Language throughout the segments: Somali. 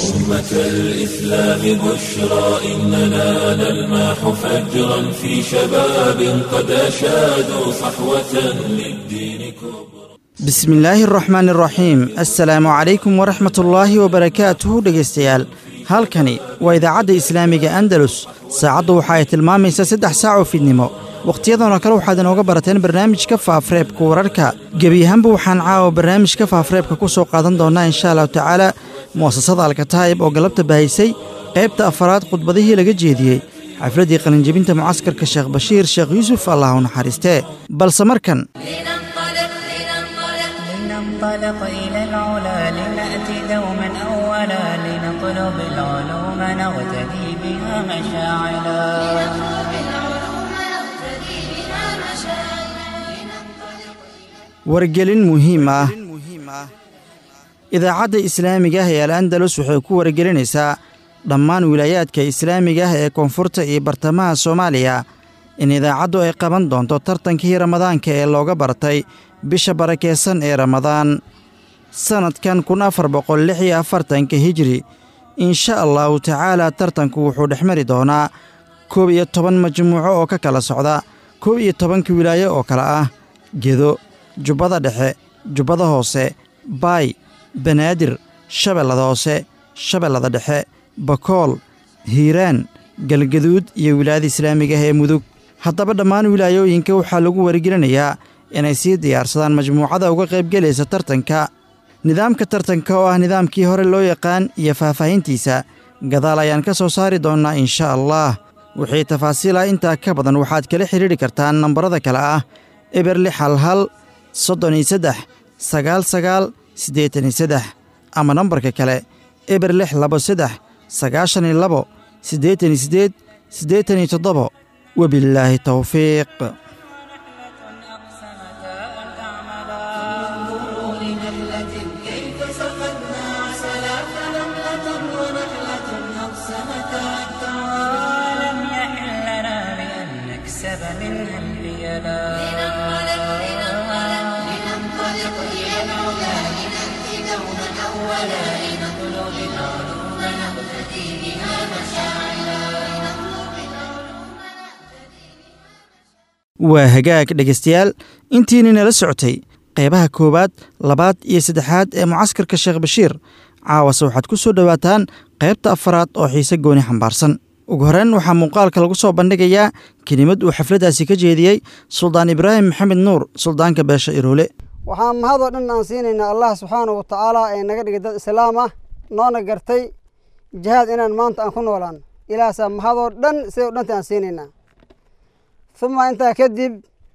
أمة الإسلام بشرى إننا نلمح فجرا في شباب قد أشادوا صحوة للدين كبرى bismi illaahi araxmaan araxiim assalaamu calaykum waraxmatullaahi wabarakaatuhu dhegaystayaal halkani waa idaacadda islaamiga andalus saacaddu waxa ay tilmaamaysaa saddex saac oo fidnimo wakhtiyadan oo kale waxaad inooga barateen barnaamijka faafreebka wararka gebi ahaanba waxaan caawa barnaamijka faafreebka ku soo qaadan doonnaa insha allahu tacaala mu'asasada alkataa'ib oo galabta bahaysay qaybta afaraad khudbadihii laga jeediyey xafladdii qalinjebinta mucaskarka sheekh bashiir sheekh yuusuf allah u naxariistee balse markan لننطلق إلى العلا لنأتي دوما أولا لنطلب العلوم نغتدي بها مشاعلا wargelin muhiim ah idaacadda islaamiga ah ee al andalus waxay ku wargelinaysaa dhammaan wilaayaadka islaamiga ah ee koonfurta iyo bartamaha soomaaliya in idaacaddu ay qaban doonto tartankii ramadaanka ee looga bartay bisha barakeysan ee ramadaan sannadkan kun afar boqol lix iyo afartanka hijri insha allahu tacaala tartanku wuxuu dhex mari doonaa koob iyo toban majmuuco oo ka kala socda koob iyo tobanka wilaayo oo kale ah gedo jubbada dhexe jubbada hoose baay banaadir shabeellada hoose shabeellada dhexe bakool hiiraan galgaduud iyo wilaayada islaamiga ah ee mudug haddaba dhammaan wilaayooyinka waxaa lagu wargelinayaa inay sii diyaarsadaan majmuucada uga qaybgelaysa tartanka nidaamka tartanka oo ah nidaamkii hore loo yaqaan iyo faahfaahintiisa gadaal ayaan ka soo saari doonnaa insha allah wixii tafaasiila intaa ka badan waxaad kala xidhiidhi kartaan nambarada kale ah eber lix hal hal soddon iyo saddex sagaal sagaal siddeetan iyo saddex ama nambarka kale eber lix labo saddex sagaashan iyo labo siddeetan iyo siddeed siddeetan iyo toddobo wabillaahi towfiiq ولم يحل لنا بأن نكسب منها الريالا waa hagaag dhegaystayaal intiinii nala socotay qaybaha koowaad labaad iyo saddexaad ee mucaskarka sheekh bashiir caawase waxaad ku soo dhowaataan qaybta afaraad oo xiise gooni xambaarsan ugu horreyn waxaa muuqaalka lagu soo bandhigayaa kelimad uu xafladdaasi ka jeediyey suldaan ibraahim maxamed nuur suldaanka beesha iroole waxaan mahadoo dhan aan siinaynaa allah subxaanahu wa tacaala ee naga dhigay dad islaam ah noona gartay jihaad inaan maanta aan ku noolaan ilaasaa mahadoo dhan sidoo dhanta aan siinaynaa uma intaa kadib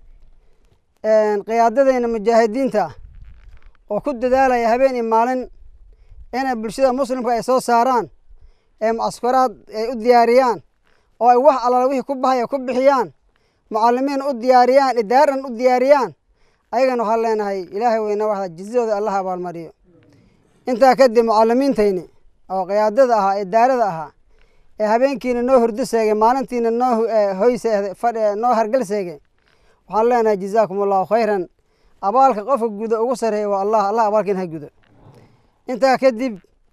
qiyaadadayna mujaahidiinta oo ku dadaalaya habeen iyo maalin inay bulshada muslimka ay soo saaraan ee mucaskaraad ay u diyaariyaan oo ay wax allaala wixii ku bahaya ku bixiyaan mucalimiin u diyaariyaan idaaran u diyaariyaan ayagana waxaan leenahay ilaahay weyna waxda jizadooda allah abaalmariyo intaa kadib mucalimiintayni oo qiyaadada ahaa idaarada ahaa ee habeenkiina noo hurdo seegay maalintiina noo hoy fadh noo hargal seegay waxaan leenahay jazaakum allahu khayran abaalka qofka gudo ugu sareeya waa allah allah abaalkiina ha gudo intaa kadib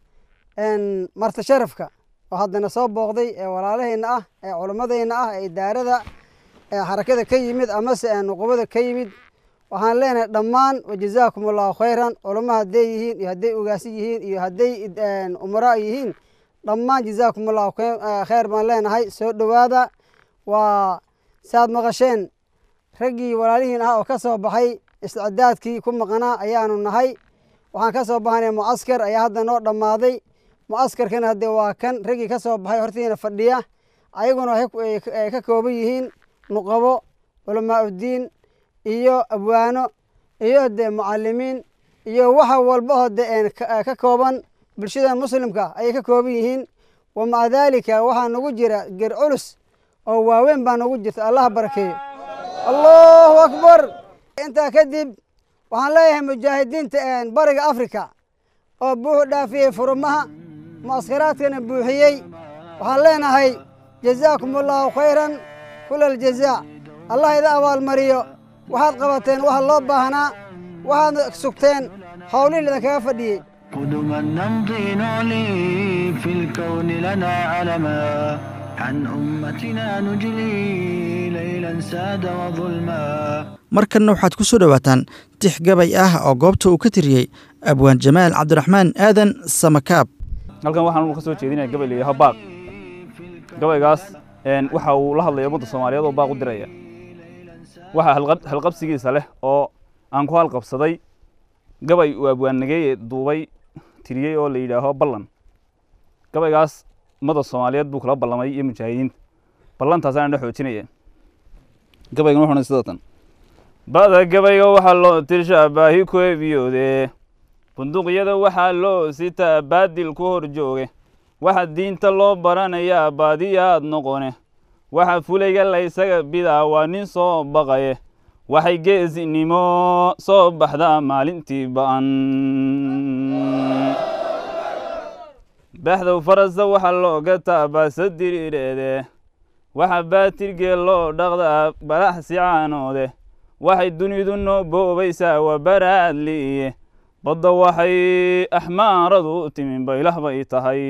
marti sharafka oo haddana soo booqday ee walaalahayna ah ee culimmadayna ah ee idaarada ee xarakada ka yimid amase ee nuqubada ka yimid waxaan leenahay dhammaan wajazaakum allahu khayran culamo hadday yihiin iyo hadday ogaasi yihiin iyo hadday umaraa yihiin dhammaan jazaakum allahu khayr baan leenahay soo dhowaada waa saad maqasheen raggii walaalihiin ah oo ka soo baxay isticdaadkii ku maqnaa ayaanu nahay waxaan ka soo baxanay mucaskar ayaa hadda noo dhammaaday mucaskarkana haddee waa kan raggii ka soo baxay hortiina fadhiya ayaguna waxay ka kooban yihiin nuqabo culamaa uddiin iyo abwaano iyo dee mucalimiin iyo waxa walba oo de ka kooban bulshada muslimka ayay ka kooban yihiin wa maca daalika waxaa nagu jira ger culus oo waaweyn baa nagu jirta allah barakeeyo allahu akbar intaa kadib waxaan leeyahay mujaahidiinta bariga africa oo buuxu dhaafiyey furumaha mucaskaraadkana buuxiyey waxaan leenahay jazaakum allahu khayran kula aljazaa allah ida abaalmariyo waxaad qabateen waxa loo baahnaa waxaadna sugteen howlihii idinkaga fadhiyey قدما نمضي نعلي الكون لنا علما عن أمتنا نجلي ليلا ساد وظلما markanna waxaad ku soo dhowaataan tix gabay ah oo goobta uu ka tiriyey abwaan jamaal cabdiraxmaan aadan samakaab halkan waxaan ka soo jeedinaya gabay la yidhaho baaq gabaygaas een, waxa uu la hadlaya ummadda soomaaliyeed oo baaq u diraya waxaa halqab- halqabsigiisa leh oo aan ku halqabsaday gabay uu abwaannageeye duubay tiriyey oo la yidhaaho ballan gabaygaas ummadda soomaaliyeed buu kula ballamay iyo mujaahidiinta ballantaasaan dha xoojinaya gabaygan wuxuuna sida tan bada gabayga waxaa loo tirshaa baahi ku ebiyoode bunduqyada waxaa loo sitaa baadil ku hor jooge waxa diinta loo baranayaa baadiyaad noqone waxa fulayga laysaga bidaa waa nin soo baqaye waxay geesinimo soo baxdaa maalintii ba'an baxdow farasa waxaa looga taabaasa diriireede waxa baatirgee loo dhaqdaa balaxsi caanoode waxay dunidu noo boobaysaa waa baraadliiye badda waxay axmaaradu u timin baylah bay tahay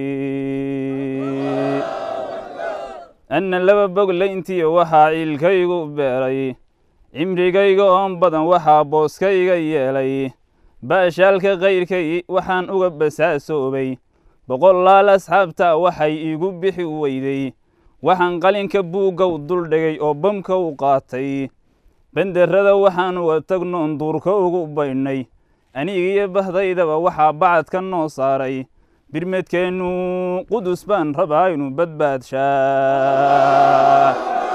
anna laba boglayntiyo waxaa ciilkaygu beeray cimrigayga oon badan waxaa booskayga yeelay baashaalka kayrkay waxaan uga basaasoobay boqolaal asxaabta waxay iigu bixi weyday waxaan qalinka buuggow duldhigay oo bamka u qaatay benderrada waxaan uga tagnoon duurka ugu baydhnay anigiyo bahdaydaba waxaa bacadka noo saaray birmedkeennu qudus baan rabaa inu badbaadshaa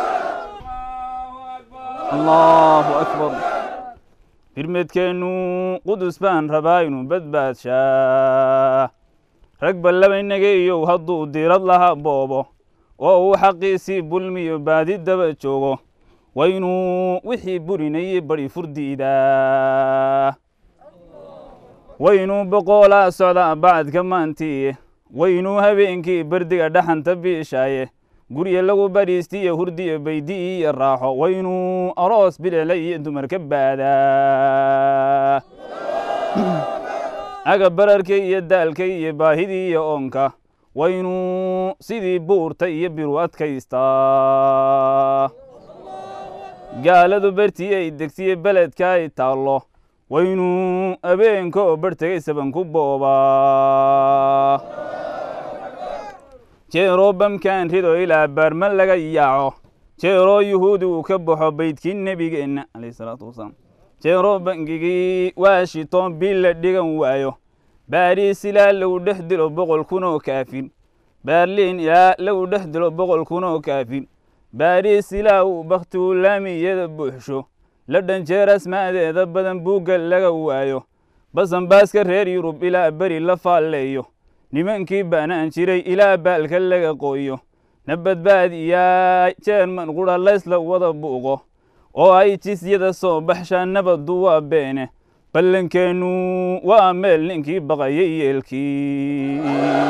allahu akbar birmedkeennu qudus baan rabaa inu badbaadshaa rag ballabaynageeyow hadduu diirad laha boobo oo uu xaqiisii bulmiyo baadi daba joogo waynuu wixii burinayey badi furdiidaa waynuu boqoolaa socdaa bacadka maantii waynuu habeenkii berdiga dhaxanta biishaaye gurya lagu badhiistiyo hurdiyo baydi iyo raaxo waynuu aroos bilicla iyo dumarka baadaa aga bararkay iyo daalkay iyo baahidii iyo oonka waynuu sidii buurta iyo biru adkaystaa gaaladu bartii ay degtiye beledka ay taallo waynuu abeenka oo barhtegay saban ku boobaa jeeroo bamkaan rido ilaa baarma laga yaaco jeeroo yuhuudi uu ka baxo beydkii nebigeenna calayhi salaatu wasalaam jeeroo bangigii washington bil la dhigan waayo baariis ilaa lagu dhex dilo boqol kun oo kaafin baarliin ilaa lagu dhex dilo boqol kun oo kaafin baariis ilaa uu bakhtigu laamiyada buuxsho la dhanjeer asmaadeeda badan buugga laga waayo basanbaaska reer yurub ilaa beri la faalleeyo nimankii baanaan jiray ilaa baalka laga qooyo na badbaadiyaa jeerman qudha laysla wada buuqo oo ay jisyada soo baxshaa nabaddu waa beene ballankeennu waa meel ninkii baqayay yeelkii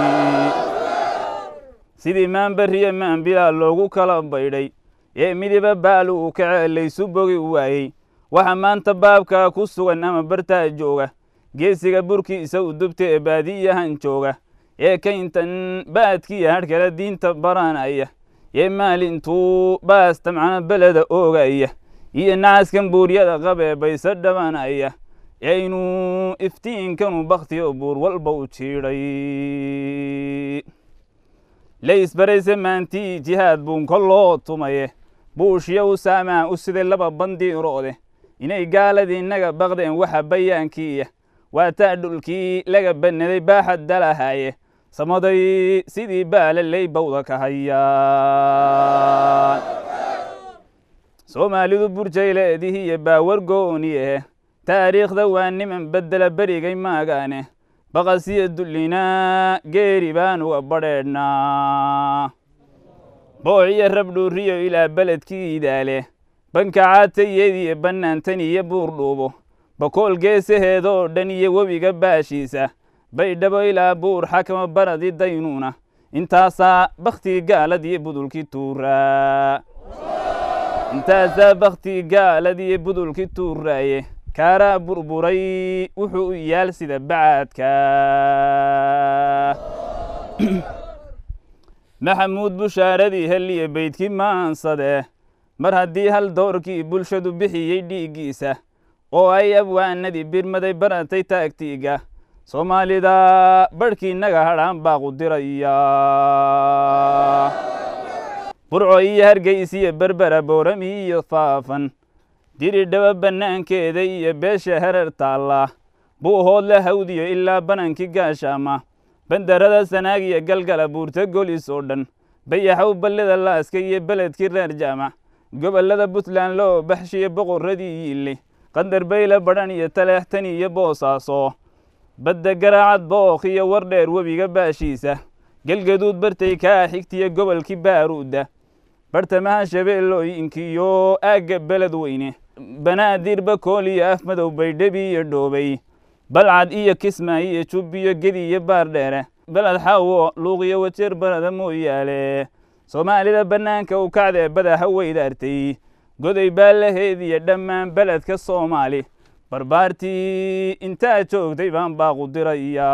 sidii maanbariya maanbilaa loogu kala baydhay ee midiba baal uu kace laysu bogi waayey waxa maanta baabkaa ku sugan ama bartaa jooga geesiga burkiisa u dubta ee baadiyahan jooga ee kayntan baadkiya hadhkala diinta baranaya ee maalintuu baasta macna beleda oogaya iyo nacaskan buuryada qabee bayse dhabanaya aynu iftiinkanu bakhtiyo buur walba u jiidhay laysbarayse maantii jihaad buun koloo tumaye buushya u saamaa u siday laba bandiiroode inay gaaladii naga baqdeen waxa bayaankiiya waa taa dhulkii laga bannaday baaxad dalahaaye samaday sidii baalaley bawda ka hayaan soomaalidu burjayleedihiiyo baawar gooniye taariikhda waa niman beddela berigay maagaane baqasiyo dullinaa geeri baan uga badheedhnaa boociyo rabdhuuriyo ilaa beledkii idaale banka caatayediyo bannaantan iyo buurdhuubo bakool geesaheeda oo dhan iyo webiga baashiisa baydhabo ilaa buur xakama baradi daynuuna intaasaa bakhtii gaaladiyo budulkii tuuraa intaasaa bakhtii gaaladiyo budulkii tuuraaye kaaraa burburay wuxuu u yaal sida bacaadka maxamuud bushaaradii heliye beydkii maansade mar haddii hal doorkii bulshadu bixiyey dhiiggiisa oo ay abwaanadii birmaday baratay taagtiiga soomaalida barhkiinaga hadhaan baaqu diraya burco iyo hargeysiyo berbera boorami iyo faafan diri dhaba bannaankeeda iyo beesha herer taalla buuhoodle hawdiyo ilaa banankii gaashaama bandarada sanaag iyo galgala buurta golis oo dhan bayaxow ballida laaska iyo beledkii reer jaamac gobollada puntland loo baxshiyo boqorradii yiille qandar bayle badhan iyo taleextani iyo boosaaso badda garaacad bookh iyo wardheer webiga baashiisa gelgaduud bartay kaa xigtiyo gobolkii baaruudda bartamaha shabeellooyinkiyo aagga beled weyne banaadir bakool iyo afmadow baydhabi iyo dhoobay balcad iyo kismaayo iyo jubbiyo gedi iyo baardheere beled xaawo luuqiyo wajeer barada mooyaale soomaalida bannaanka u kacdee badaha weydaartay goday baalaheed iyo dhammaan beledka soomaali barbaartii intaa joogtay baan baaqu diraya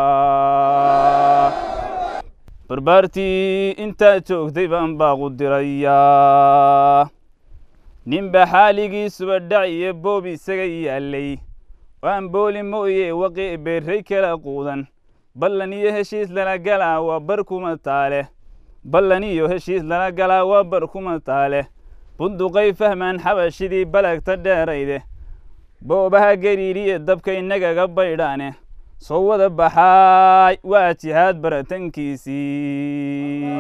barbaartii intaa joogtay baan baaqu dirayaa ninba xaaligiisuba dhac iyo boob isaga yaallay waan booli mooye waqi beerray kala quudan ballan iyo heshiis lala galaa waa bar kuma taale ballan iyo heshiis lala galaa waa bar kuma taale bunduqay fahmaan xabashidii balagta dheerayde boobaha gariiriye dabka innagaga baydhaane soo wada baxaay waa jihaad baratankiisii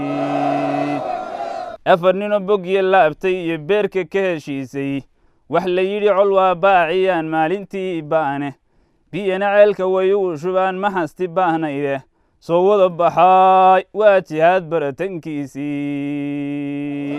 afar ninoo bogyo laabtay iyo beerka ka heshiisay wax la yidhi col waa baaciyaan maalintii ba'ane biyana ceelka way ugu shubaan ma hasti baahnayde soo wada baxaay waa jihaad baratankiisii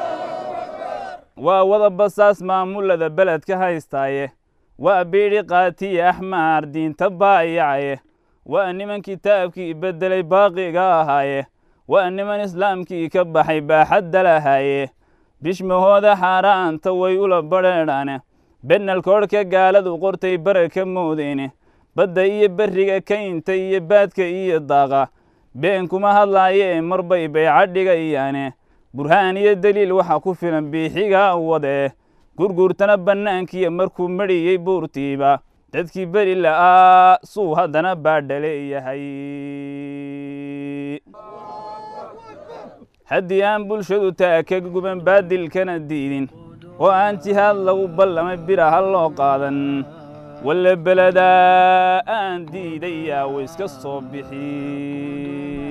waa wada basaas maamulada beledka haystaaye waa biidhi qaatiye axmaar diinta baayacaye waa niman kitaabkii beddelay baaqiga ahaaye waa niman islaamkii ka baxay baaxadda lahaaye bishmahooda xaaraanta way ula badheedhaane bennalkoodhka gaaladu qortay bararka moodeyne badda iyo berriga kaynta iyo baadka iyo daaqa been kuma hadlaayee marbay bayca dhigayaane burhaan iyo deliil waxaa ku filan biixiga wadee gurguurtana bannaankiiyo markuu medhiyey buurtiiba dadkii beri la'aa suu haddana baadhaleeyahay haddii aan bulshadu taa ka guban baadilkana diidin oo aan jihaad lagu ballamay bira ha loo qaadan walle beledaa aan diidayaa wa iska soo bixi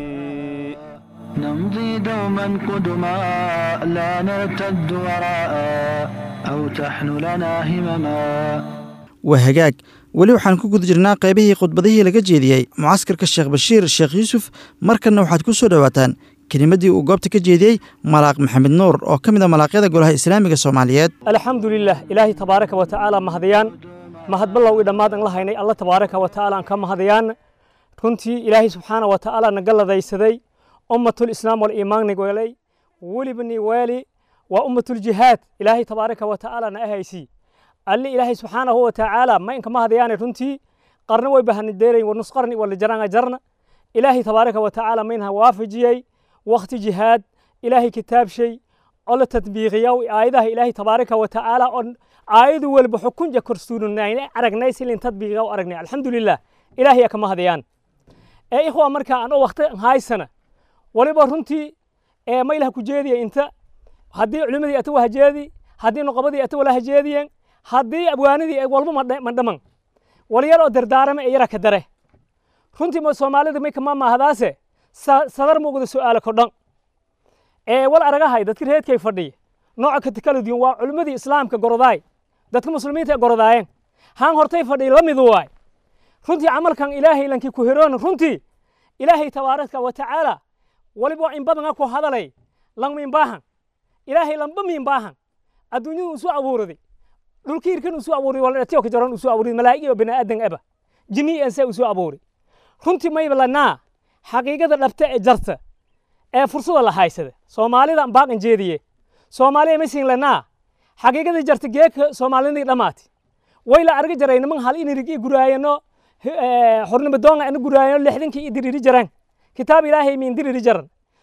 نمضي دوما قدما لا نرتد وراء أو تحن لنا همما waa hagaag weli waxaan ku guda jirnaa qaybihii khudbadihii laga jeediyey mucaskarka sheekh bashiir sheekh yuusuf markanna waxaad ku soo dhowaataan kelimaddii uu goobta ka jeediyey malaaq maxamed nuur oo ka mid a malaaqyada golaha islaamiga soomaaliyeed alxamdu lilah ilaahay tabaaraka wa tacaala mahadiyaan mahadballow i dhammaad an la haynay alla tabaaraka wa tacaala aan ka mahadiyaan runtii ilaahay subxaana wa tacaala naga ladaysaday ummatul islaam wal iimaan welay weliba ni weeli waa ummatul jihaad ilaahay tabaaraka wa tacaala na ahaysi alli ilaahay subxaanahu wa tacaala ma inka mahadayaane runtii qarna way bahanideerayn wanus qarni wala jaranga jarna ilaahay tabaaraka wa tacaala ma inha waafajiyey wakti jihaad ilaahay kitaabshay oo la tadbiiqiya aayadaha ilaahay tabaaraka wa tacaala oo aayadu walba xukunja korsuununayna aragnay silin tadbiiqiga u aragnay alxamdulilah ilaahay aka mahadayaan ee ikhwa marka aan oo wakti haysana waliba runtii ee maylaha ku jeediya inta haddii culimadii ata wahajeedi haddii noqobadii ata wala hajeediyeen haddii abwaanidii walba ma dhaman walyar oo dardaarame ee yara ka dare runtii ma soomaalida may kama maahdaase sadar muuqda su'aala kodhan ee wal aragahay dadka reedkay fadhiya nooca ka kala duwan waa culimmadii islaamka gorodaay dadka muslimiinta ee gorodaayeen haan hortay fadhiya la midu waay runtii camalkan ilaahay lankii ku hiroon runtii ilaahay tabaaraka wa tacaala waliba in badanga ku hadalay lang min baahan ilaahay lamba min baahan adduunyadu isu abuuraday dhulkii irkan isu abuuray wala dhatiyo ka jaran isu abuuray malaa'ig iyo bini aadan aba jinni ansa isu abuuray runtii mayba lanaa xaqiiqada dhabta ee jarta ee fursada la haysada soomaalida baaqan jeediye soomaaliya masin lanaa xaqiiqada jarta geeka soomaalidii dhammaati way la arga jaray niman hal inirigi guraayano xornimo doonga ana guraayano lixdankii i diriri jaran kitaab ilaahay min diriri jaran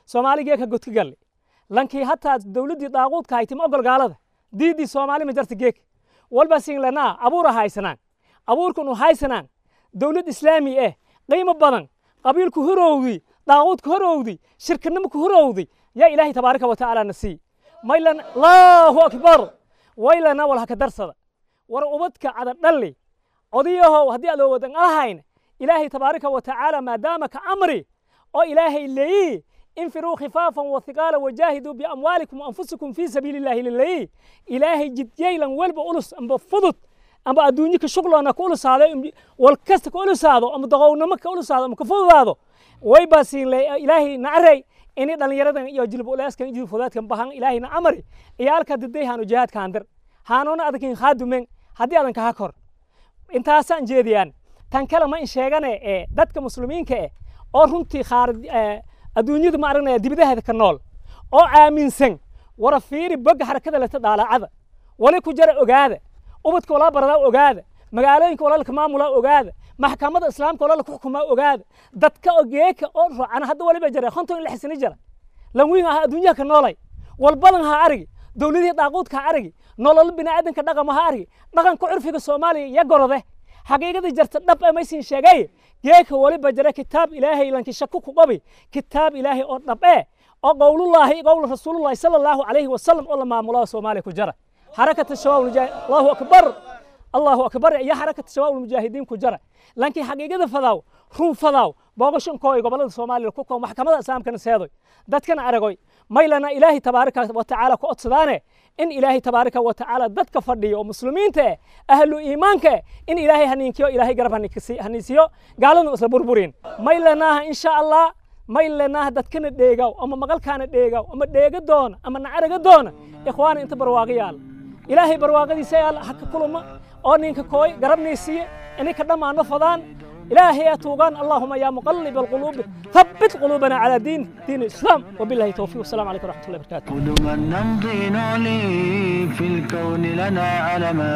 soomaaligee ka godka galle lankii hataa dowladdii daaquudka haytim ogol gaalada diiddii soomaali ma jarta geek walba sinlanaa abuura haysanaan abuurkanu haysanaan dowlad islaami eh qiimo badan qabiilku horowdi daaquudku horowdi shirkinimku horowdi yaa ilaahay tabaaraka wa tacaala na sii maylan allahu akbar waylana wal haka darsada war ubadka cada dhalli odayahow haddii aad wadan alahayn ilaahay tabaaraka wa tacaala maadaama ka amri oo ilaahay leeyi infiruu khifaafan wathiqaala wajaahiduu biamwaalikum waanfusikum fii sabiili illaahi lileeyi ilaahay jidyaylan welba ulus amba fudud amba adduunyo ka shuqloona ka ulusaado wal kasta ka ulusaado ama doqownimo ka ulusaado ama ka fududaado way baa siinle ilaahay nacarey ini dhallinyaradan iyo jilib uleeskan jilib fudaadkan bahan ilaahay na amri iyaalka diday haanu jihaadka andir haanuna adakin khaadumen haddii adan kaha kor intaasaan jeediyaan tan kale ma in sheegane ee dadka muslimiinka eh oo runtii khaarij adduunyadu ma aragnaya dibidaheeda ka nool oo aaminsan wara fiiri bogga xarakada leta dhaalacada wali ku jara ogaada ubadka walaa baradaa ogaada magaalooyinka walaalka maamulaa ogaada maxkamada islaamka walaalka xukumaa ogaada dadka ogeeka oo rocana hadda waliba jara konton lix sano jara lanwiin aha adduunyaha ka noolay walbadan ha arigi dowladihii daaquudka ha arigi nolol biniaadanka dhaqama ha arigi dhaqanka curfiga soomaaliya ya gorode xaqiiqadii jarta dhab ee maysin sheegay geeka waliba jara kitaab ilaahay lanki shaku ku qabi kitaab ilaahay oo dhab ee oo qowlullaahi qowlu rasuulullaahi sala allahu calayhi wasalam oo la maamulaa soomaaliya ku jara حركة الشباب المجاهد الله أكبر الله أكبر يا حركة الشباب المجاهدين كجرة لكن حقيقة فضاو رون فضاو بوغشن كوي قبل الصومالي الكوكو محكمة الإسلام كان سيدوي دات كان عرقوي ما لنا إلهي تبارك وتعالى كوت سدانه إن إلهي تبارك وتعالى دات كفردي ومسلمين ته أهل إيمانك إن إلهي هنينكيو إلهي قرب هنيسيو قالوا نسل بربورين ما لنا إن شاء الله ما لنا دات كان ديغاو أما مقال كان ديغاو أما ديغا دون أما نعرق دون إخواني انت برواقيال ilaahay barwaaqadiisa yaal ha ka kuluma oo ninka kooy garabnaysiiye inay ka dhammaano fadaan ilaahay aa tuugaan allahuma yaa muqalib alquluubi thabbit quluubana calaa diin diin islaam wabillahi towfiiq wasalaamu calaykum waraxmat ullahi barakaatu قدما نمضي نعلي في الكون لنا علما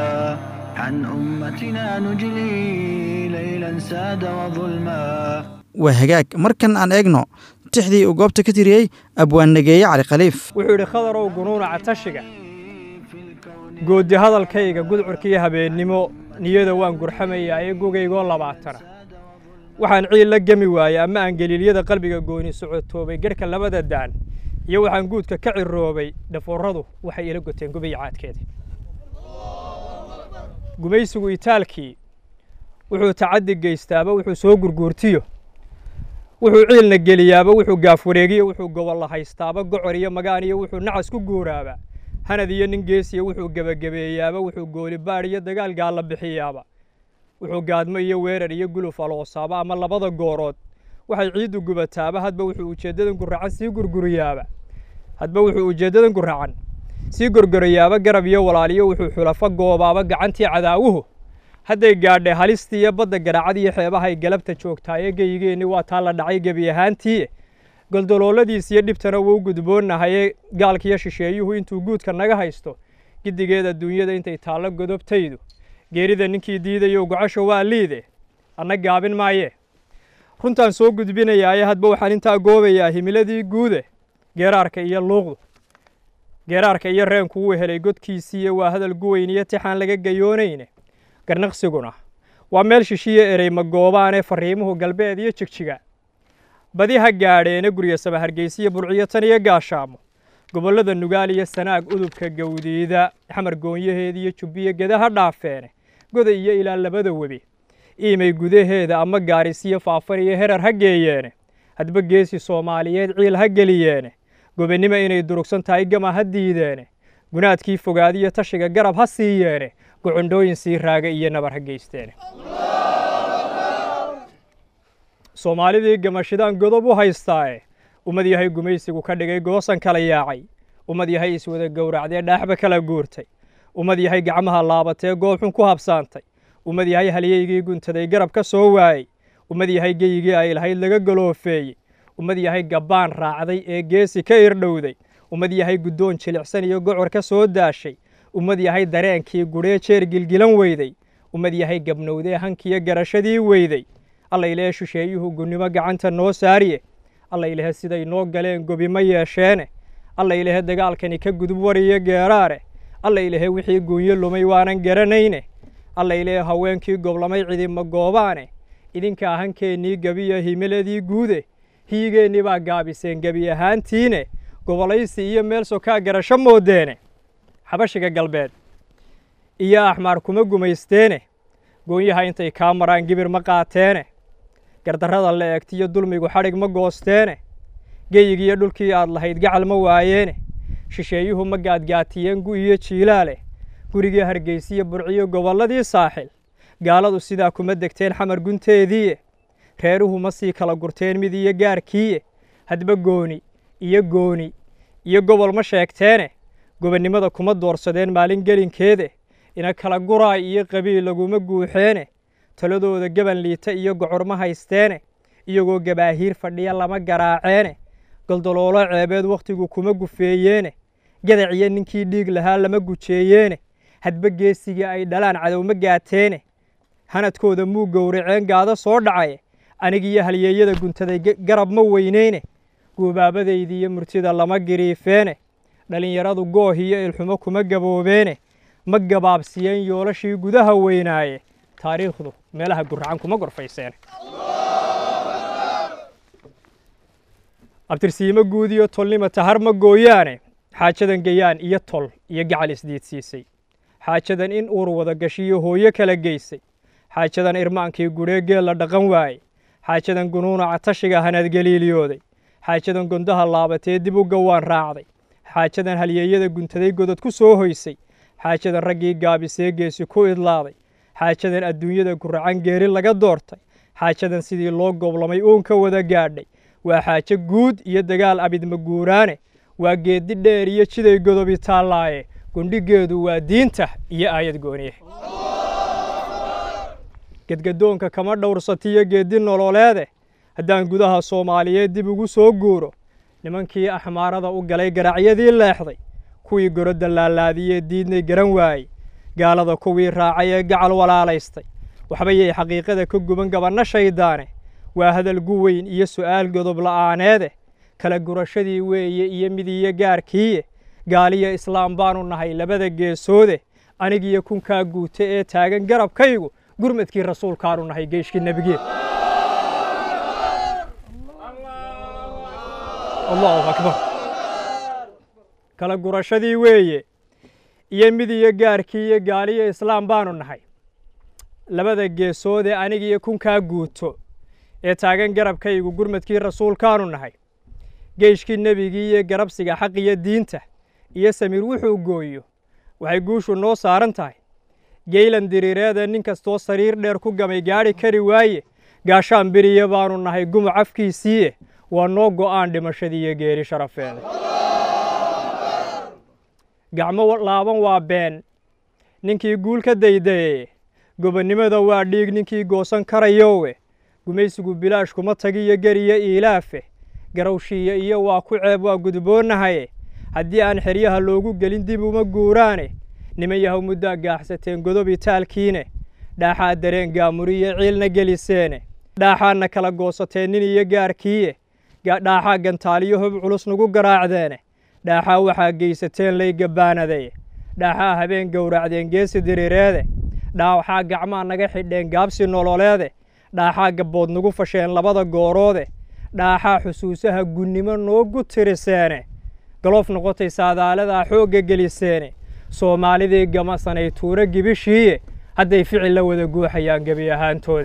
عن أمتنا نجلي ليلا ساد وظلما waa hagaag markan aan eegno tixdii uu goobta ka tiriyey abwaannageeye cali khaliif wuxuu yidhi khadarow gunuunaca tashiga goodi hadalkayga gudcurkiiyo habeennimo niyada waan gurxamayaa ee gogaygoo labaatana waxaan ciil la gemi waayey ama aan geliilyada qalbiga gooni socotoobay gedhka labada daan iyo waxaan guudka ka ciroobay dhafooradu waxay ila goteen gubiya caadkeeda gumaysigu itaalkii wuxuu tacaddi geystaaba wuxuu soo gurguurtiyo wuxuu ciilna geliyaaba wuxuu gaaf wareegiyo wuxuu gobolla haystaaba gocor iyo magaan iyo wuxuu nacas ku guuraaba hanad iyo nin geesiya wuxuu gebagabeeyaaba wuxuu goolibaadh iyo dagaal gaalla bixiyaaba wuxuu gaadmo iyo weerar iyo guluf aloosaaba ama labada goorood waxay ciiddu gubataaba hadba wuxuu ujeeddadan guracan sii gurguriyaaba hadba wuxuu ujeeddadan guracan sii gorgorayaaba garab iyo walaaliyo wuxuu xulafo goobaaba gacantii cadaawuhu hadday gaadhay halistii iyo badda garaacad iyo xeebahay galabta joogtaaye geyigeenni waa taa la dhacay gebi ahaantii goldolooladiis iyo dhibtana wuu gudboonnahaye gaalkiyo shisheeyuhu intuu guudka naga haysto giddigeed adduunyada intay taallo godobtaydu geerida ninkii diidayo gocasho waa liide anna gaabin maaye runtaan soo gudbinayaaye hadba waxaan intaa goobayaa himiladii guude geeraarka iyo luuqdu geeraarka iyo reenku wuu helay godkiisiiyo waa hadal guweyn iyo tixaan laga gayoonayne garnaqsiguna waa meel shishiyo erey magoobaanee farriimuhu galbeed iyo jigjiga badi ha gaadheene gurya sama hargeysiyo burciyo tan iyo gaashaamo gobollada nugaal iyo sanaag udubka gawdiida xamar goonyaheeda iyo jubbiyo geda ha dhaafeene goda iyo ilaa labada webi iimay gudaheeda ama gaarisiyo faafan iyo herar ha geeyeene hadba geesi soomaaliyeed ciil ha geliyeene gobennimo inay durugsan tahay gama ha diideene gunaadkii fogaadiyo tashiga garab ha siiyeene gocondhooyin sii raaga iyo nabar ha geysteene soomaalidii gamashidaan godob u haystaae ummad yahay gumaysigu ka dhigay goosan kala yaacay ummad yahay iswada gowracdee dhaaxba kala guurtay ummad yahay gacmaha laabatee goobxun ku habsaantay ummad yahay halyeygii guntaday garab ka soo waayey ummad yahay geyigii ay lahayd laga galoofeeyey ummad yahay gabbaan raacday ee geesi ka irdhowday ummad yahay guddoon jilicsan iyo gocor ka soo daashay ummad yahay dareenkii gudhee jeer gilgilan weyday ummad yahay gabnowdee hankiyo garashadii weyday allaylee shisheeyuhu gunnimo gacanta noo saariye alla ilahe siday noo galeen gobi ma yeesheene alla ilahe dagaalkani ka gudub wariyo geeraare alla ilahe wixii guunyo lumay waanan garanayne alla ilahe haweenkii goblamay cidima goobaane idinka ahankeennii gebiya himiladii guude hiyigeennii baa gaabiseen gebi ahaantiine gobolaysi iyo meel sokaa garasho moodeene xabashiga galbeed iyo axmaar kuma gumaysteene goonyaha intay kaa maraan gibir ma qaateene gardarrada la eegtiyo dulmigu xadhig ma goosteene geyigiiyo dhulkii aad lahayd gacal ma waayeene shisheeyuhu ma gaadgaatiyeen gu iyo jiilaale gurigii hargeysiyo burciyo gobolladii saaxil gaaladu sidaa kuma degteen xamar gunteediiye reeruhu ma sii kala gurteen mid iyo gaarkiiye hadba gooni iyo gooni iyo gobol ma sheegteene gobonnimada kuma doorsadeen maalin gelinkeede ina kala guraay iyo qabiil laguma guuxeene taladooda gaban liita iyo gocor ma haysteene iyagoo gabaahiir fadhiya lama garaaceene goldoloolo ceebeed wakhtigu kuma gufeeyeene gadac iyo ninkii dhiig lahaa lama gujeeyeene hadba geesigii ay dhalaan cadow ma gaateene hanadkooda muu gowraceen gaado soo dhacaye anigiyo halyeeyada guntaday garab ma weyneyne guubaabadaydii iyo murtida lama giriifeene dhallinyaradu gooh iyo ilxumo kuma gaboobeene ma gabaabsiyeen yoolashii gudaha weynaaye taariikhdu meelaha guracan kuma gorfayseene abtirsiimo guud iyo tolnima tahar ma gooyaane xaajadan gayaan iyo tol iyo gacal isdiidsiisay xaajadan in uur wada gashiyo hooyo kala geysay xaajadan irmaankii gudhee geel la dhaqan waayey xaajadan gunuunaca tashiga hanadgeliiliyooday xaajadan gondaha laabatee dib u gawaan raacday xaajadan halyeeyada guntaday godad ku soo hoysay xaajadan raggii gaabisee geesi ku idlaaday xaajadan adduunyada guracan geeri laga doortay xaajadan sidii loo goblamay uun ka wada gaadhay waa xaajo guud iyo dagaal abidma guuraane waa geeddi dheer iyo jiday godobi taallaaye gundhigeedu waa diinta iyo aayad gooniye gedgadoonka kama dhowrsatiyo geeddi nololeede haddaan gudaha soomaaliyeed dib ugu soo guuro nimankii axmaarada u galay garacyadii leexday kuwii gorodda laalaadiyee diidnay garan waayey gaalada kuwii raacay ee gacal walaalaystay waxbayay xaqiiqada ka guban gabanno shayddaane waa hadal gu weyn iyo su'aal godob la'aaneede kala gurashadii weeye iyo midiyo gaarkiiye gaaliyo islaam baanu nahay labada geesoode anigiyo kunkaa guute ee taagan garabkaygu gurmadkii rasuulkaanu nahay geeshkii nebigeed allahu akbar kala gurashadii weeye iyo midiyo gaarkii iyo gaaliyo islaam baanu nahay labada geesoodee anigiyo kunkaa guuto ee taagan garabkaygu gurmadkii rasuulkaanu nahay geeshkii nebigii iyo garabsiga xaq iyo diinta iyo samiir wuxuu gooyo waxay guushu noo saaran tahay geylan diriireeda nin kastoo sariir dheer ku gamay gaadhi kari waaye gaashaan beriya baanu nahay gumuc afkiisiiye waa noo go'aan dhimashadii iyo geeri sharafeeda gacmo laaban waa been ninkii guul ka daydaye gobonnimada waa dhiig ninkii goosan karayowe gumaysigu bilaash kuma tagiyo geriyo iilaafe garowshiiya iyo waa ku ceeb waa gudboonnahaye haddii aan xeryaha loogu gelin dib uma guuraane niman yahow muddaa gaaxsateen godobi taalkiine dhaaxaa dareen gaamuriyo ciilna geliseene dhaaxaadna kala goosateen nin iyo gaarkiiye dhaaxaa gantaaliyo hob culus nagu garaacdeene dhaaxaa waxaa geysateen lay gabbaanadaye dhaaxaa habeen gowracdeen geesi diriireede dhaaxaa gacmaa naga xidheen gaabsi nololeede dhaaxaa gabbood nagu fasheen labada gooroode dhaaxaa xusuusaha gunnimo noogu tiriseene galoof noqotay saadaaladaa xoogga geliseene soomaalidii gamasanay tuuro gibishiiye hadday ficil la wada guuxayaan gebi ahaantoodi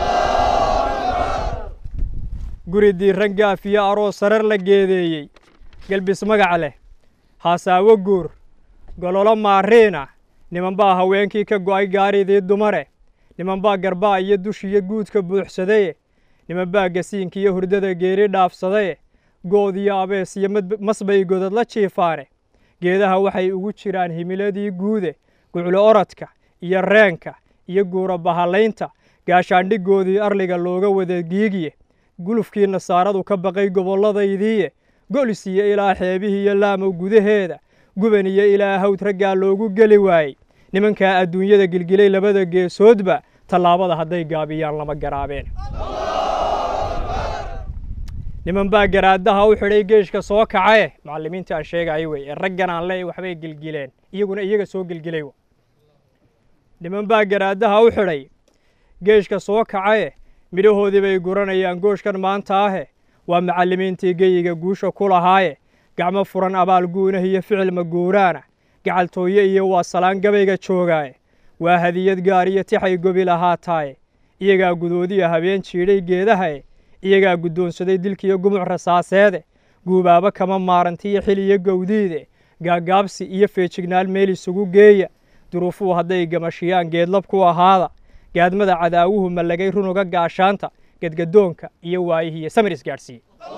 guri diiran gaaf iyo aroos sarar la geedeeyey gelbis magac leh haasaawo guur gololo maariina niman baa haweenkii ka go'ay gaaridii dumare niman baa garbaa iyo dushiyo guudka buuxsadaye niman baa gasiinka iyo hurdada geeri dhaafsadaye good iyo abees iyo masbay godad la jiifaane geedaha waxay ugu jiraan himiladii guude guclo orodka iyo reenka iyo guura bahalaynta gaashaandhigoodii arliga looga wada giigiye gulufkii nasaaradu ka baqay gobolladaydiiye golis iyo ilaa xeebihii iyo laamow gudaheeda guban iyo ilaa hawd raggaa loogu geli waayey nimankaa adduunyada gilgilay labada geesoodba tallaabada hadday gaabiyaan lama garaabeen niman baa garaadaha u xidhay geeshka soo kacae macallimiinta aan sheegayo wey ee raggan aan leeyahy waxbay gelgileen iyaguna iyaga soo gelgelay wa niman baa garaadaha u xidhay geeshka soo kacae midhahoodii bay guranayaan gooshkan maanta ahe waa macallimiintii geyiga guusha ku lahaaye gacmo furan abaal guunah iyo ficil maguuraana gacaltooye iyo waa salaan gabayga joogaaye waa hadiyad gaar iyo tixay gobi lahaataaye iyagaa gudoodiya habeen jiidhay geedahae iyagaa guddoonsaday dilkiiyo gumuc rasaaseede guubaabo kama maarantiyo xil iyo gowdiide gaagaabsi iyo feejignaal meel isugu geeya duruufuhu hadday gamashiyaan geedlab ku ahaada gaadmada cadaawuhu mallagay runuga gaashaanta gedgadoonka iyo waayihiiyo samir isgaadhsiiye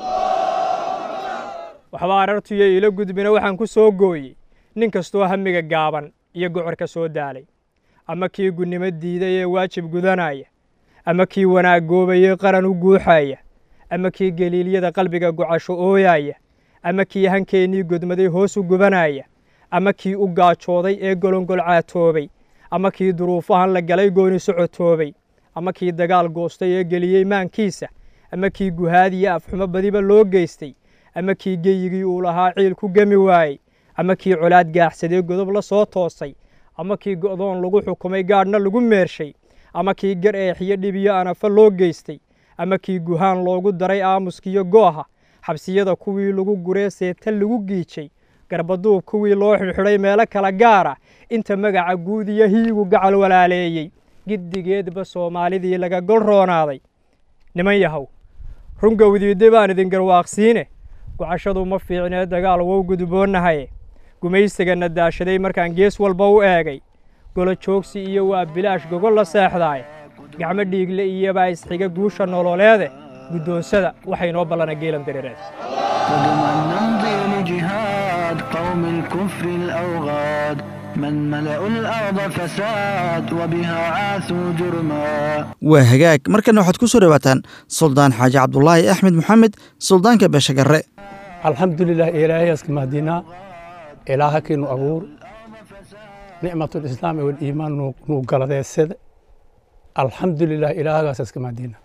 waxba arartuyo ilo gudbina waxaan ku soo gooyey nin kastoo hamiga gaaban iyo gocorka soo daalay ama kii gunnimo diiday ee waajib gudanaya ama kii wanaag goobayey qaran u guuxaya ama kii geliilyada qalbiga gocasho ooyaya ama kii hankeennii godmaday hoos u gubanaya ama kii u gaajooday ee golongol caatoobay ama kii duruufahan la galay gooni socotoobay ama kii dagaal goostay ee geliyey maankiisa ama kii guhaadiyo afxumo badiba loo geystay ama kii geyigii uu lahaa ciil ku gemi waayey ama kii colaad gaaxsadee godob la soo toosay ama kii go'doon lagu xukumay gaadhna lagu meershay ama kii gar eexiyo dhibiyo anafa loo geystay ama kii guhaan loogu daray aamuskiyo gooha xabsiyada kuwii lagu guree seeta lagu giijay garbaduub kuwii loo xidhxidhay meelo kala gaara inta magaca guud iyo hiigu gacal walaaleeyey giddigeedba soomaalidii laga gol roonaaday niman yahow rungowdiidde baan idin garwaaqsiine gocashadu ma fiicnee dagaal wow gudboonnahaye gumaysigana daashaday markaan gees walba u eegay golo joogsi iyo waa bilaash gogol la seexdaay gacmo dhiigle iyobaa isxiga guusha nololeede guddoonsada waxay noo ballana geelan dareereed قدما نمضي لجهاد قوم الكفر الأوغاد من ملأوا الأرض فساد وبها عاثوا جرما waa hagaag markana waxaad ku soo dhowaataan suldaan xaaji cabdulaahi axmed moxamed suldaanka beeshagarre alxamdulilah ilaahayaska mahdinaa ilaaha kiinu abuur nicmatulislaam waliimaan nuu galadeesada alxamdulilah ilaahagaas iska mahdina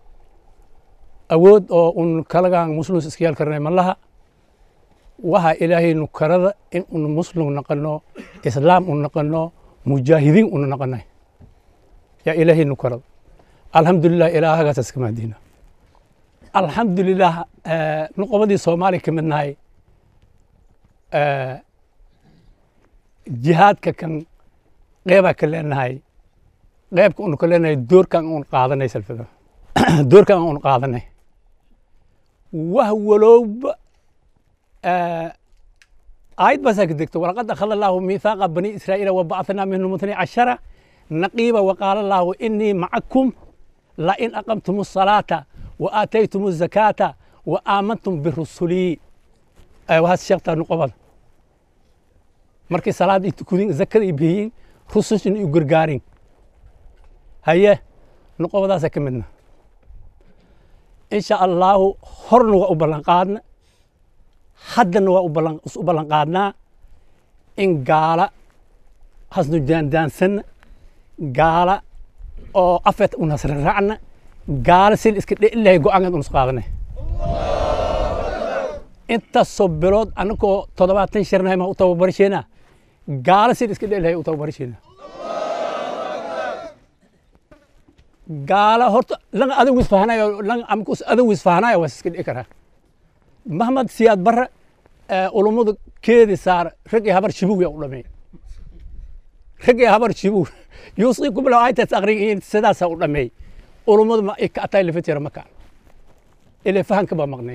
awood oo un kalagaan muslims iska yaal karnay malaha waxa ilaahay nu karada in un muslim naqano islaam un naqano mujaahidiin una naqanay yaa ilaahay nu karada alxamdulilah ilaahagaas iska mahdina alxamdulilah nuqobadii soomaaliya ka mid nahay jihaadka kan qeybaa ka leenahay qeybka unu ka leenahay doorkan un qaadanay salfada doorkan un qaadanay wah walowba aayad baasaa ka degto walaqad akhada allaahu miithaaqa bani israa'iila wabacathnaa minhum itnay cashara naqiiba waqaala allaahu inii macakum lain aqamtum الصalaata وآتيتم الزكاة وآمنتم برسلي وهذا الشيخ تانو قبل markay salaad ay tukudin zakada ay bixiyeen rusushin iyo gargaarin haye nuqobadaasa ka midna insha allaahu horna waa u ballan qaadna haddana waa u ballan qaadnaa in gaala hasnu daandaansanna gaala oo afeet un hasraracna gaala sil iska dheilahay go-aankan unus qaadanay intaasoo bilood anagoo toddobaatan shirnahay ma u tababarisheena gaala sil iska dheilahay u tababarisheena gaala horta langa adag wisfahanayo langa amkus adag wisfahanayo waa iska dhici karaa mahmad siyaad barre ulummadu keedi saar rag iyo habar shibuw yaa u dhamey rag iyo habar shibuw yuusiikum lahu aytas aqrigiin sidaasaa u dhameey ulummadu ma ka ataa lafitira makaan ilaa fahanka baa maqnay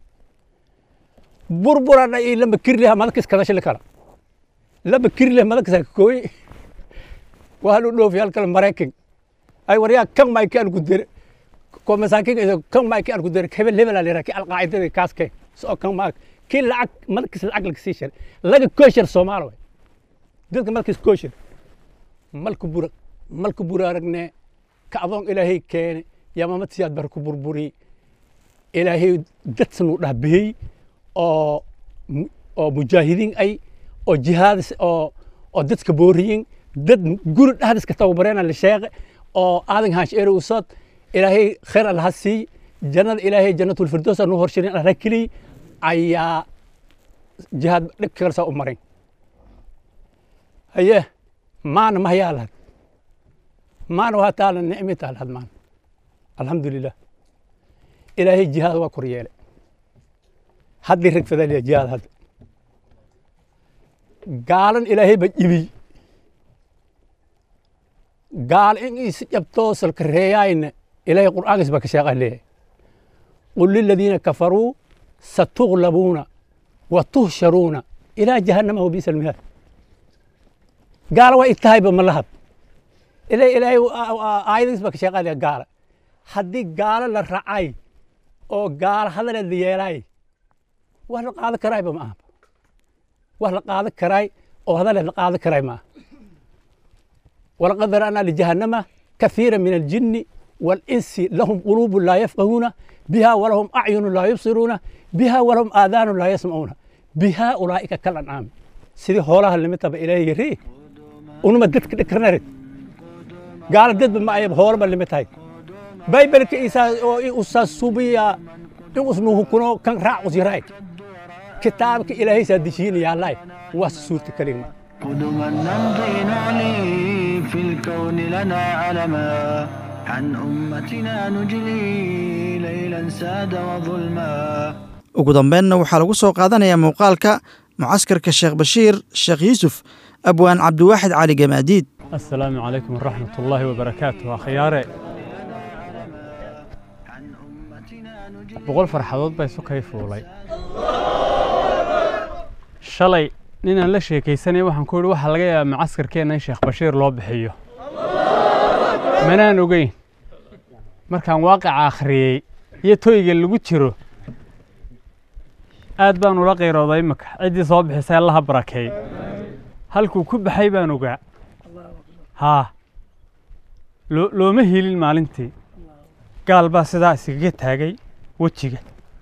burburana iyo lama kirliha madakis kadashili kala lama kirliha madakisa kooy waa lu dhoofi halkale maraykan ay waryaa kan mayki aan ku dere ko masaakin iyo kan mayki aan ku dere hebel hebel alira ki alqaacidada kaaske soo kan ma ki lacag madakis lacag laga sii shar laga kooshar soomaali way dadka madakis kooshar malku bura malku bura aragne ka adoon ilaahay keene yamamad siyaad bar ku burburi ilaahay dadsan u dhaabiyey oo oo mujaahidiin ay oo jihaad oo oo dadka booriyin dad guri dhahdiska tababareena la sheeqe oo aadan haash ere usod ilaahay khayr allaha siiy jannada ilaahay jannatulfirdoos aanu horshirin alla keliy ayaa jihaad dhib kalsa u marin haye maana mahayaalad maana waa taala nicmi taalad maana alxamdulilah ilaahay jihaad waa kor yeelay haddii ragfadaliya jihaad hadda gaalan ilaahay ba jibiy gaal in is jabtoosalka reeyaayna ilaahay qur'aankiis baa ka sheeqaa leeyahay qul liladiina kafaruu satuglabuuna wa tuhsharuuna ilaa jahannama wa biisa almihaad gaala waa itahayba ma lahab ilaa ilaahay aayadiis baa ka sheeqaa leeyahay gaala haddii gaalo la racay oo gaalo hadaleed la yeelaay wax la qaadan karaayba ma aha wax la qaadan karaay oo hadaleed la qaadan karaay ma aha ولقد ذرأنا لجهنم كثيرا من الجن والإنس لهم قلوب لا يفقهون بها ولهم أعين لا يبصرون بها ولهم آذان لا يسمعون بها أولئك كالأنعام سيدي هولها اللي متى إليه يري ونما دتك دكرنرد قال دد ما يب هول اللي متى بايبل كيسا أستاذ سوبيا اسمه كنو كان راع وزيراي كتابك إلهي سادشين يا الله وسورة كلمة قدما نمضي نعلي في الكون لنا علما عن أمتنا نجلي ليلا ساد وظلما ugu dambeynna waxaa lagu soo qaadanayaa muuqaalka mucaskarka sheekh bashiir sheekh yuusuf abwaan cabdiwaaxid cali gamaadiid السلام عليكم ورحمة الله وبركاته أخياري boqol farxadood baa isu kay fuulay shalay ninaan la sheekaysanaya waxaan ku yidhi waxaa laga yaabaa macaskarkeenna in sheekh bashiir loo bixiyo manaan ogeyn markaan waaqica akhriyey iyo toyga lagu jiro aad baan ula qayrooday imika ciddii soo bixisay allaha barakeey halkuu ku baxay baan ogaa haa loo looma helin maalintii gaal baa sidaa iskaga taagay wejiga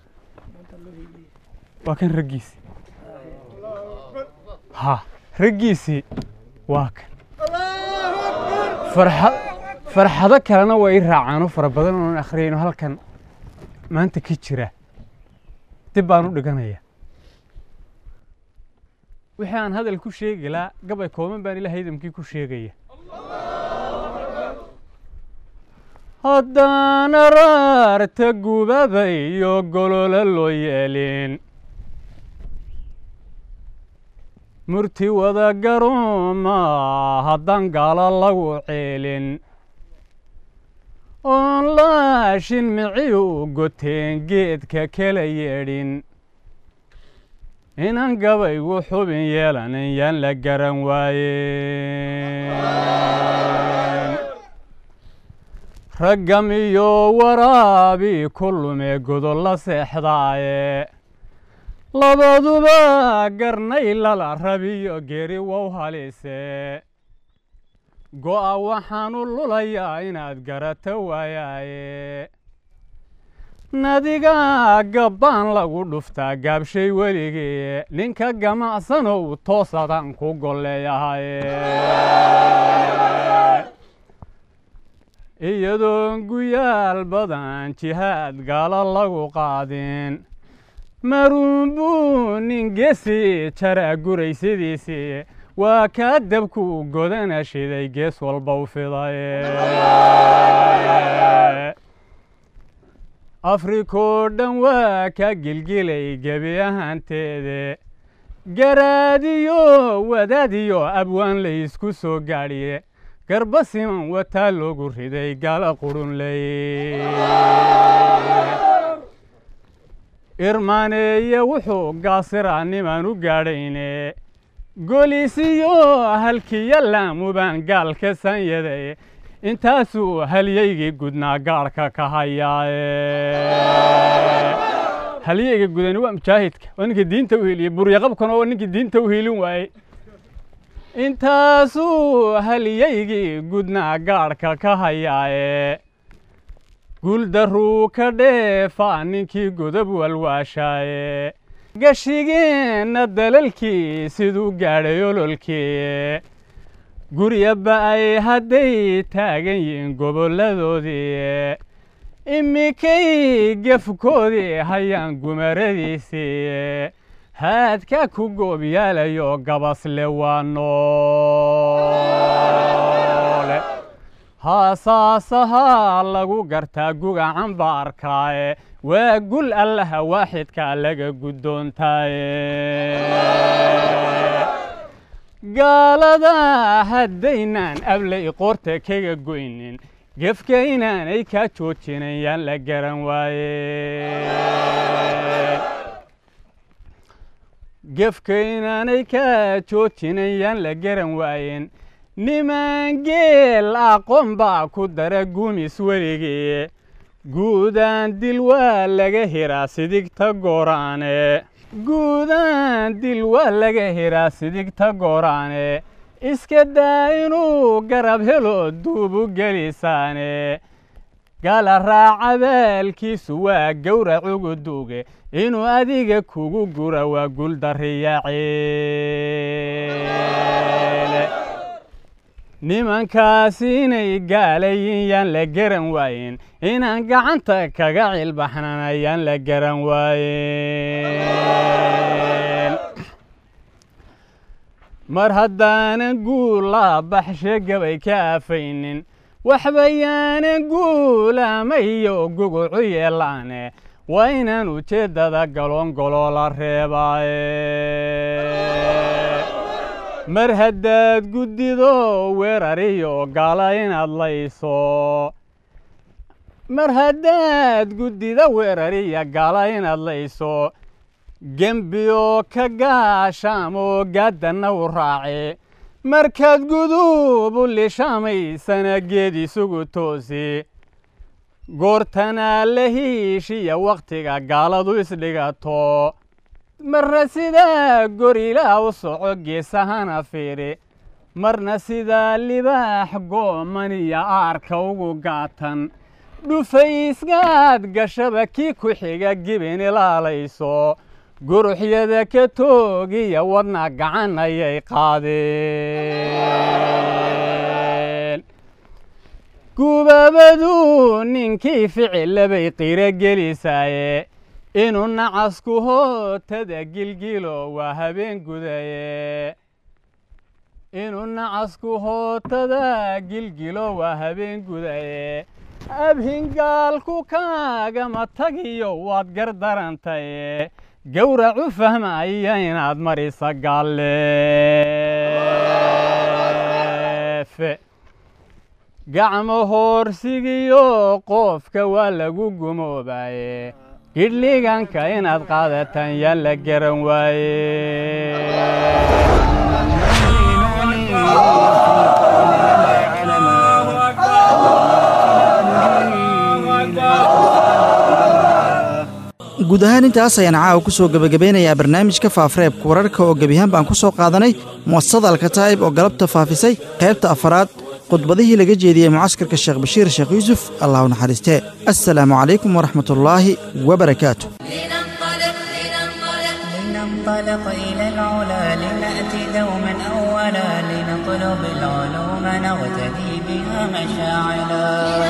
waa kan raggiisii ها raggiisii waa kan farxa farxado kalena waa ii raacaano fara badan oon akhriyayno halkan maanta ka jira dib baan u dhiganaya wixii aan hadal ku sheegi laa gabay kooban baan ilaahay idamkii ku sheegaya haddaan araarta gubaba iyo golola loo yeelin murti wada garooma haddaan gaalo lagu ceelin oon laashin mici u goteen geedka kala yeedhin inaan gabaygu xubin yeelanin yaan la garan waayen raggam iyo waraabi ku lume godolla seexdaaye labaduba garnay lala rabiyo geri wow halise go'a waxaanu lulayaa inaad garata waayaaye nadiga gabbaan lagu dhuftaa gaabshay weligee ninka gamacsanow toosadaan ku golleeyahaye iyadoon guyaal badan jihaad gaalo lagu qaadin maruunbuu nin geesi jaraa guraysidiisii waa kaa dabku godana shiday gees walba u fidaye afrikoo dhan waa ka gilgilay gebi ahaanteede garaadiyo wadaadiyo abwaan laysku soo gaadhiye garba siman wataa loogu riday gala qurunley irmaaneeye wuxuu gaasiraa nimaan u gaadhayne golisiyo halkiyo laamubaan gaalka sanyaday intaasuu halyaygii gudnaa gaadhka ka hayaaye halyayga gudani waa mujaahidka waa ninka diinta u heliye buryaqabkana waa ninkii diinta u helin waayey intaasuu halyaygii gudnaa gaadhka ka hayaaye guuldarruu ka dheefaa ninkii godob walwaashaaye gashigeenna dalalkii siduu gaadhay ololkii gurya ba'ay hadday taagan yihiin gobolladoodii imikay gefkoodii hayaan gumaradiisii haadka ku goobyaalayo gabasle waa noole haasaasahaa lagu gartaa gugacan ba arkaaye waa gul allaha waaxidka laga guddoontaaye gaalada haddaynaan ablay qoorta kaga goynin gefka inaanay kaa joojinayaan la garan waaye gefka inaanay kaa joojinayaan la garan waayeen niman geel aqoon baa ku dara gumis weligii guudaan dil waa laga hiraa sidigta gooraane guudaan dil waa laga hiraa sidigta gooraane iska daa inuu garab helo duubu gelisaane gala raaca baalkiisu waa gowra cuguduuge inuu adiga kugu gura waa guldariyaceele nimankaasi inay gaalayin yaan la garan waayen inaan gacanta kaga cilbaxnan ayaan la garan waayen mar haddaanan guulaa baxshe gabay ka afaynin waxba yaanan guulamayo gugucu yeelaane waa inaan ujeeddada galoongoloo la reebaaye mar haddaad guddido weerariyo gaala inaad layso mar haddaad guddida weerariya gaala inaad layso gembiyo ka gaashaamoo gaaddanna u raace markaad guduub u lishamaysana geed isugu toosi goortanaa la hiishiya wakhtiga gaaladu isdhigato marna sidaa gorilaa u soco geesahana fiiri marna sidaa libaax gooman iyo aarka ugu gaatan dhufaysgaad gashaba kii ku xiga gibin ilaalayso guruxyada ka toogiya wadna gacan ayay qaadeen gubaabadu ninkii ficilabay qiro gelisaaye inuu nacasku hootada gilgilo waa habeen gudaye inuu nacasku hootada gilgilo waa habeen gudaye abhingaalku kaagama tagiyo waad gardarantaye gowracu fahmaya inaad marisa galleefe gacmo hoorsigiyo qoofka waa lagu gumoobaye gidhliganka inaad qaadataan yaan la garan waaye guud ahaan intaas ayaan caawa ku soo gebagabeynayaa barnaamijka faafareebka wararka oo gebiyahaan baan ku soo qaadanay mu'asasada alkataa'ib oo galabta faafisay qaybta afaraad khudbadihii laga jeediyey mucaskarka sheekh bashiir sheekh yuusuf allahu naxariistee assalaamu calaykum waraxmatullaahi wabarakaatu لننطلق إلى العلا لنأتي دوما أولا لنطلب العلوم نغتدي بها مشاعلا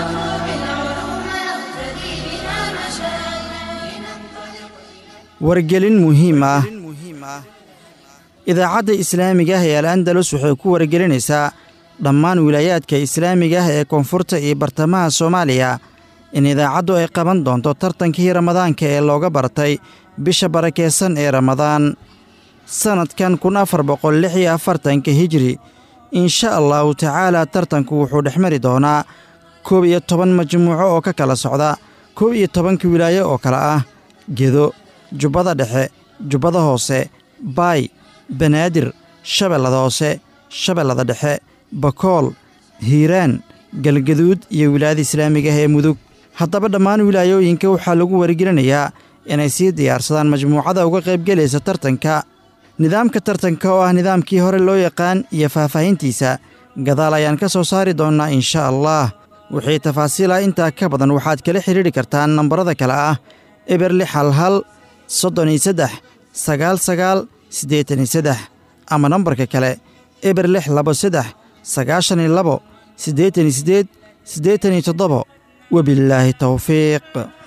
wargelin muhiim ah idaacadda islaamiga ah ee al andalus waxay ku wargelinaysaa dhammaan wilaayaadka islaamiga ah ee koonfurta iyo bartamaha soomaaliya in idaacaddu ay qaban doonto tartankii ramadaanka ee looga bartay bisha barakeysan ee ramadaan sannadkan kun afar boqol lix iyo afartanka hijri insha allahu tacaalaa tartanku wuxuu dhex mari doonaa koob iyo toban majmuuco oo ka kala socda koob iyo tobanka wilaayo oo kale ah gedo jubbada dhexe jubbada hoose baay banaadir shabeellada hoose shabeellada dhexe bakool hiiraan galgaduud iyo wilaayada islaamiga ah ee mudug haddaba dhammaan wilaayooyinka waxaa lagu wargelinayaa inay sii diyaarsadaan majmuucada uga qaybgelaysa tartanka nidaamka tartanka oo ah nidaamkii hore loo yaqaan iyo faahfaahintiisa gadaal ayaan ka soo saari doonnaa insha allah wixii tafaasiila intaa ka badan waxaad kala xidhiidhi kartaan nambarada kale ah eber lix hal hal soddon iyo saddex sagaal sagaal siddeetan iyo saddex ama nambarka kale eber lix labo saddex sagaashan iyo labo siddeetan iyo siddeed siddeetan iyo toddobo وبالله توفيق